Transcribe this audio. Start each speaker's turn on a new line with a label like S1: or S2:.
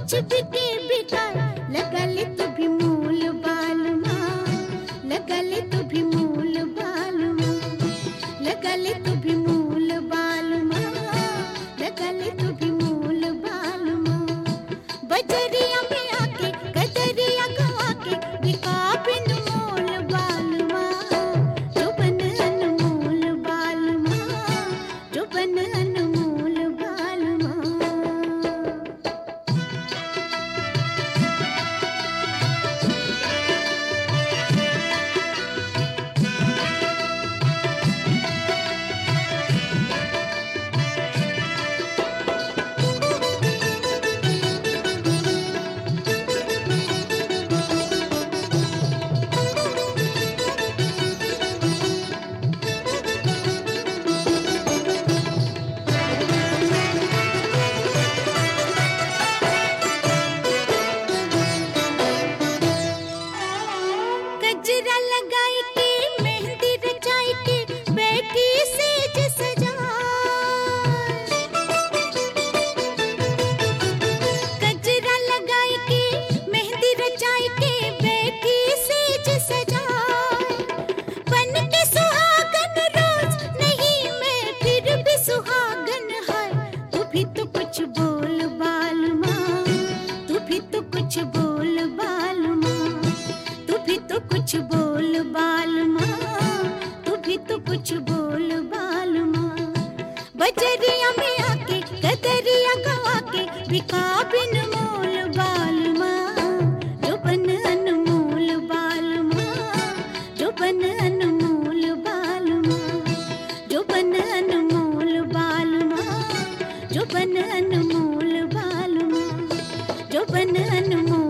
S1: कुछ बिके बिकार लगले तू भी मूल बाल माँ लगले तू भी मूल बाल माँ लगले तू भी मूल बाल माँ लगले तू भी मूल बाल माँ बजरिया में आके कजरिया गवा के बिका बिन मोल बाल माँ जो बन अनमोल बाल माँ जो बन अनमोल बाल माँ गजरा लगाई के मेहंदी रचाई के बैठी सेज सजाए गजरा लगाई के मेहंदी रचाई के बैठी सेज सजाए बन के सुहागन रोज नहीं मैं फिर भी सुहागन है तू भी तो कुछ बोल बाल माँ तू भी तो कुछ बोल बाल माँ तू भी तो कुछ बोल बाल माँ तू भी तो कुछ बोल बाल माँ बजरिया में आके कदरिया गवा के बिका बिन मोल बाल माँ जो बन अनमोल बाल माँ जो बन अनमोल बाल माँ जो बन अनमोल बाल माँ जो बन अनमोल बाल माँ जो बन अनमोल